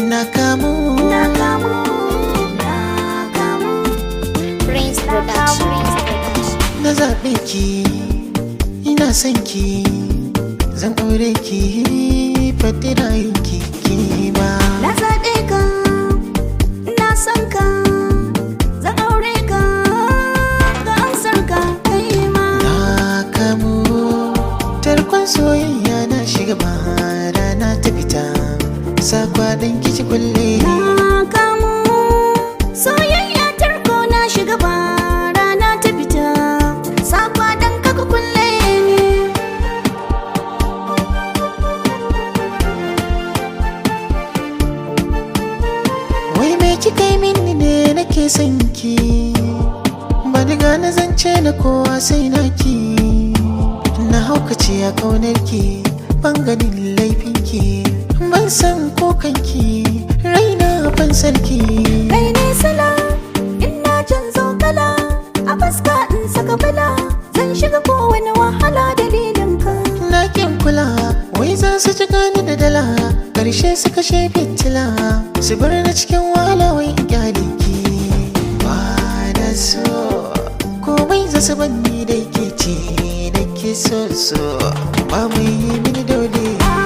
na kamu na kamu na kamu Prince Production. na zaɓe ki ina son ki zan aure ki faɗi rayunki ki ma na zaɓe ka ina son ka zan aure ka ga amsar ka kai ma na kamu tarkon soyayya na shiga ba rana ta fita sakwaɗin kici kulle na kamu soyayya tarko na shiga ba rana ta fita sakwa dan kaka kulle ni wai me kika yi mini ne nake son ki ba ni gane zance na kowa sai na ki na haukace a kaunar ki ban ganin laifin ki ban san kokanki raina ban sarki kai ne sala ina canzo kala a fuska in saka bala zan shiga kowane wahala dalilin ka na kin kula wai za su ji gani da dala karshe su kashe fitila su bar na cikin wahala wai gyale ki ba da so komai za su banni da ke ce da ke so so ba mai yi mini dole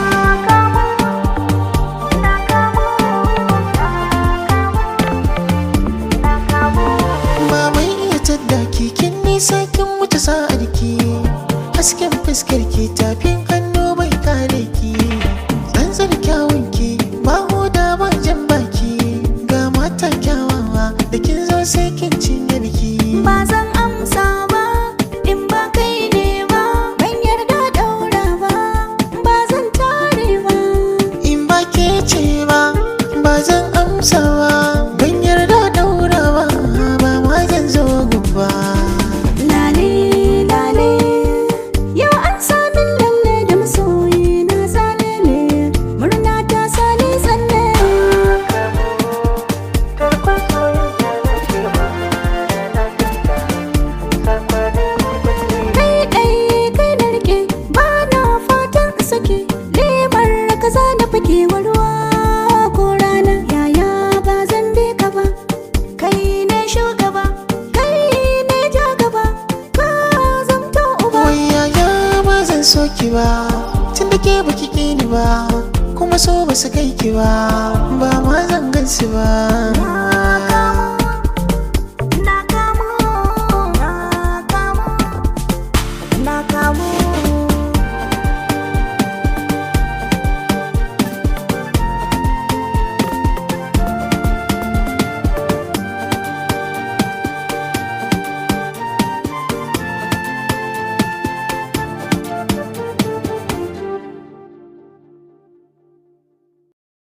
ba mai iya tadda ki kin nisa kin wuce sa'ar ki hasken fuskar ki tafin hannu bai kare ki tsantsar kyawun ki ba hoda ba jan baki ga mata kyawawa da kin zo sai kin cinye biki ba zan amsa ba in ba kai ne ba ban yarda daura ba ba zan tare ba in ba ke ce ba ba zan amsa ba ban yarda daura ba ba ma zan zo gaba lale lale yau an samin lalle da masoyi na zalele murna ta sani tsalle kai ɗai kai na rike ba na fatan sake lemar kaza na fake ruwa ko rana yaya ba zan bi ka ba kai ne shugaba kai ne ja gaba ka zamto uba wai yaya ba zan so ki ba tun da ke baki ki ni ba kuma so ba su kai ki ba ba ma zan gan su ba